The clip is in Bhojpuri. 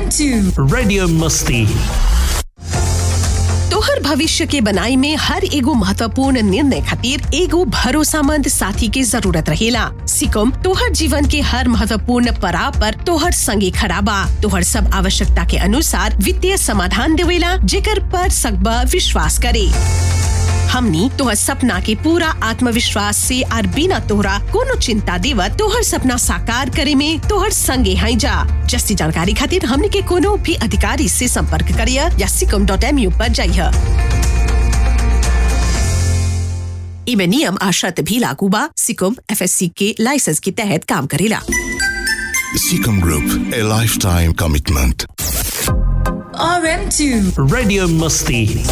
RM2 Radio Musti. तोहर भविष्य के बनाई में हर एगो महत्वपूर्ण निर्णय खातिर एगो भरोसामंद साथी के जरूरत रहेला सिकम तोहर जीवन के हर महत्वपूर्ण पड़ाव पर तोहर संगे खड़ा बा तोहर सब आवश्यकता के अनुसार वित्तीय समाधान देवेला जेकर पर सकबा विश्वास करे हमनी तोहर सपना के पूरा आत्मविश्वास से और बिना तोहरा कोनो चिंता देवत तोहर सपना साकार करे में तोहर संगे हैं जा जस्ती जानकारी खातिर हमनी के कोनो भी अधिकारी से संपर्क करिय या सिकम डॉट एम यू पर जाइए इमे नियम आ शर्त भी लागू बा सिकम एफएससी के लाइसेंस के तहत काम करेला Seacom Group, a lifetime commitment. RM2 Radio Musti.